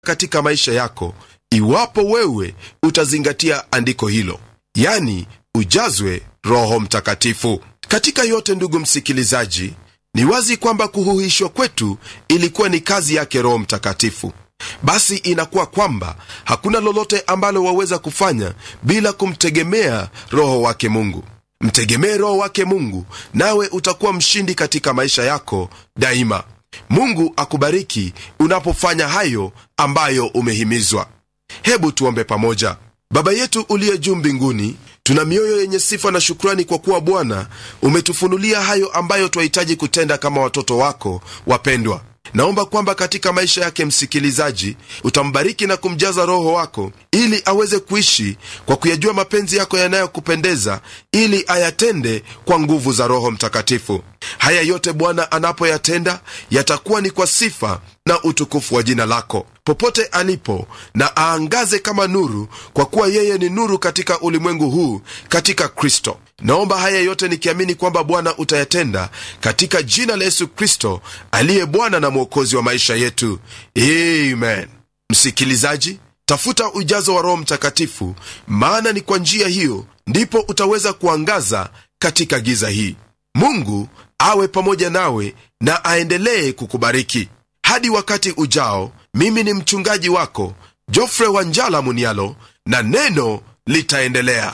katika maisha yako iwapo wewe utazingatia andiko hilo yani ujazwe roho mtakatifu katika yote ndugu msikilizaji ni wazi kwamba kuhuhishwa kwetu ilikuwa ni kazi yake roho mtakatifu basi inakuwa kwamba hakuna lolote ambalo waweza kufanya bila kumtegemea roho wake mungu mtegemee roho wake mungu nawe utakuwa mshindi katika maisha yako daima mungu akubariki unapofanya hayo ambayo umehimizwa hebu tuombe pamoja baba yetu uliye juu mbinguni tuna mioyo yenye sifa na shukrani kwa kuwa bwana umetufunulia hayo ambayo twahitaji kutenda kama watoto wako wapendwa naomba kwamba katika maisha yake msikilizaji utambariki na kumjaza roho wako ili aweze kuishi kwa kuyajua mapenzi yako yanayokupendeza ili ayatende kwa nguvu za roho mtakatifu haya yote bwana anapoyatenda yatakuwa ni kwa sifa na utukufu wa jina lako popote alipo na aangaze kama nuru kwa kuwa yeye ni nuru katika ulimwengu huu katika kristo naomba haya yote nikiamini kwamba bwana utayatenda katika jina la yesu kristo aliye bwana na mwokozi wa maisha yetu amen msikilizaji tafuta ujazo wa roho mtakatifu maana ni kwa njia hiyo ndipo utaweza kuangaza katika giza hii mungu awe pamoja nawe na aendelee kukubariki hadi wakati ujao mimi ni mchungaji wako jofre wanjala munialo na neno litaendelea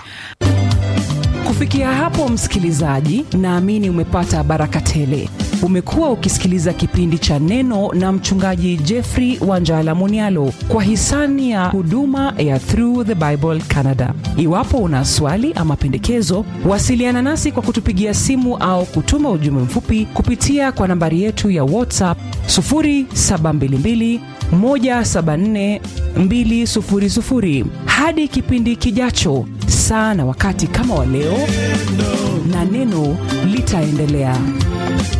kufikia hapo msikilizaji naamini umepata baraka tele umekuwa ukisikiliza kipindi cha neno na mchungaji jeffrey wanjala munialo kwa hisani ya huduma ya through the bible canada iwapo una swali ama pendekezo wasiliana nasi kwa kutupigia simu au kutuma ujumbe mfupi kupitia kwa nambari yetu ya whatsapp 722 174 200 hadi kipindi kijacho saa na wakati kama wa leo na neno litaendelea